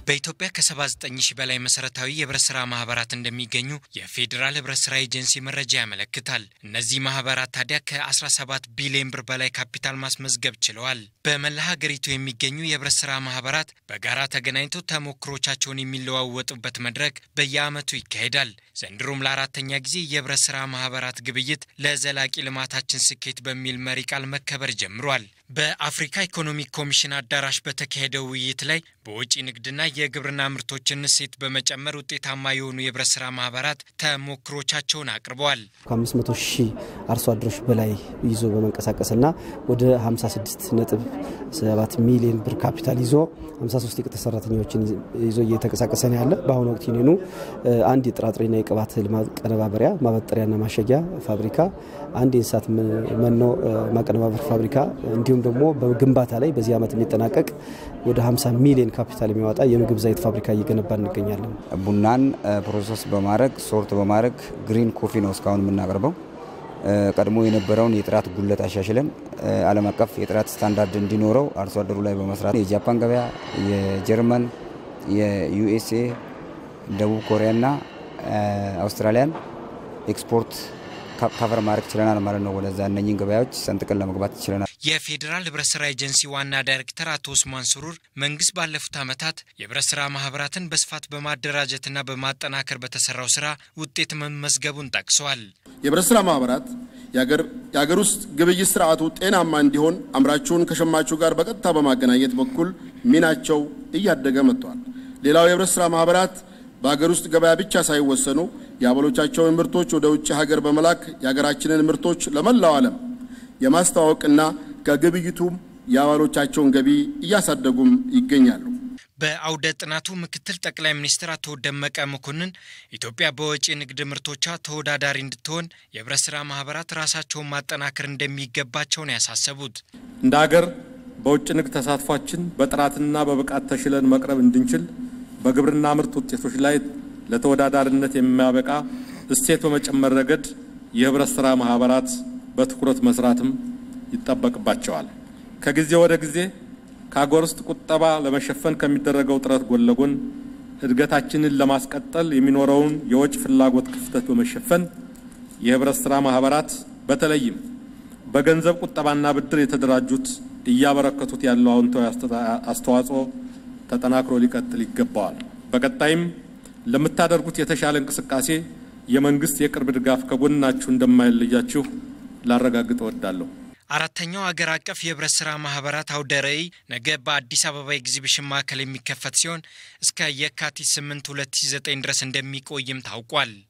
በኢትዮጵያ ከ79 ሺህ በላይ መሰረታዊ የህብረት ስራ ማህበራት እንደሚገኙ የፌዴራል ህብረት ስራ ኤጀንሲ መረጃ ያመለክታል። እነዚህ ማህበራት ታዲያ ከ17 ቢሊዮን ብር በላይ ካፒታል ማስመዝገብ ችለዋል። በመላ ሀገሪቱ የሚገኙ የህብረት ስራ ማህበራት በጋራ ተገናኝተው ተሞክሮቻቸውን የሚለዋወጡበት መድረክ በየዓመቱ ይካሄዳል። ዘንድሮም ለአራተኛ ጊዜ የህብረት ስራ ማህበራት ግብይት ለዘላቂ ልማታችን ስኬት በሚል መሪ ቃል መከበር ጀምሯል። በአፍሪካ ኢኮኖሚክ ኮሚሽን አዳራሽ በተካሄደው ውይይት ላይ በውጪ ንግድና የግብርና ምርቶችን እሴት በመጨመር ውጤታማ የሆኑ የህብረት ስራ ማህበራት ተሞክሮቻቸውን አቅርበዋል። ከአምስት መቶ ሺህ አርሶ አደሮች በላይ ይዞ በመንቀሳቀስና ወደ 56 ነጥብ 7 ሚሊዮን ብር ካፒታል ይዞ 53 የቅጥር ሰራተኞችን ይዞ እየተንቀሳቀሰ ነው ያለ። በአሁኑ ወቅት ዩኒየኑ አንድ የጥራጥሬና የቅባት እህል ማቀነባበሪያ ማበጠሪያና ማሸጊያ ፋብሪካ፣ አንድ የእንስሳት መኖ ማቀነባበር ፋብሪካ እንዲሁም ደግሞ በግንባታ ላይ በዚህ ዓመት የሚጠናቀቅ ወደ 50 ሚሊዮን ካፒታል የሚያወጣ የምግብ ዘይት ፋብሪካ እየገነባ እንገኛለን። ቡናን ፕሮሰስ በማድረግ ሶርት በማድረግ ግሪን ኮፊ ነው እስካሁን የምናቀርበው። ቀድሞ የነበረውን የጥራት ጉለት አሻሽለን ዓለም አቀፍ የጥራት ስታንዳርድ እንዲኖረው አርሶ አደሩ ላይ በመስራት የጃፓን ገበያ፣ የጀርመን፣ የዩኤስኤ፣ ደቡብ ኮሪያና አውስትራሊያን ኤክስፖርት ካቨር ማድረግ ችለናል ማለት ነው። ወደዛ እነኝን ገበያዎች ሰንጥቀን ለመግባት ችለናል። የፌዴራል ህብረት ስራ ኤጀንሲ ዋና ዳይሬክተር አቶ ኡስማን ስሩር መንግስት ባለፉት ዓመታት የህብረት ስራ ማህበራትን በስፋት በማደራጀትና በማጠናከር በተሰራው ስራ ውጤት መመዝገቡን ጠቅሰዋል። የህብረት ስራ ማህበራት የሀገር ውስጥ ግብይት ስርዓቱ ጤናማ እንዲሆን አምራቹን ከሸማቹ ጋር በቀጥታ በማገናኘት በኩል ሚናቸው እያደገ መጥቷል። ሌላው የህብረት ስራ ማህበራት በሀገር ውስጥ ገበያ ብቻ ሳይወሰኑ የአባሎቻቸውን ምርቶች ወደ ውጭ ሀገር በመላክ የሀገራችንን ምርቶች ለመላው ዓለም የማስተዋወቅና ከግብይቱም የአባሎቻቸውን ገቢ እያሳደጉም ይገኛሉ። በአውደ ጥናቱ ምክትል ጠቅላይ ሚኒስትር አቶ ደመቀ መኮንን ኢትዮጵያ በወጪ ንግድ ምርቶቿ ተወዳዳሪ እንድትሆን የህብረት ስራ ማህበራት ራሳቸውን ማጠናከር እንደሚገባቸው ነው ያሳሰቡት። እንደ ሀገር በውጭ ንግድ ተሳትፏችን በጥራትና በብቃት ተሽለን መቅረብ እንድንችል በግብርና ምርት ውጤቶች ላይ ለተወዳዳሪነት የሚያበቃ እሴት በመጨመር ረገድ የህብረት ስራ ማህበራት በትኩረት መስራትም ይጠበቅባቸዋል። ከጊዜ ወደ ጊዜ ከሀገር ውስጥ ቁጠባ ለመሸፈን ከሚደረገው ጥረት ጎን ለጎን እድገታችንን ለማስቀጠል የሚኖረውን የወጪ ፍላጎት ክፍተት በመሸፈን የህብረት ስራ ማህበራት በተለይም በገንዘብ ቁጠባና ብድር የተደራጁት እያበረከቱት ያለው አዎንታዊ አስተዋጽኦ ተጠናክሮ ሊቀጥል ይገባዋል። በቀጣይም ለምታደርጉት የተሻለ እንቅስቃሴ የመንግስት የቅርብ ድጋፍ ከጎናችሁ እንደማይለያችሁ ላረጋግጥ እወዳለሁ። አራተኛው አገር አቀፍ የህብረት ስራ ማህበራት አውደ ርዕይ ነገ በአዲስ አበባ ኤግዚቢሽን ማዕከል የሚከፈት ሲሆን እስከ የካቲት 8 2009 ድረስ እንደሚቆይም ታውቋል።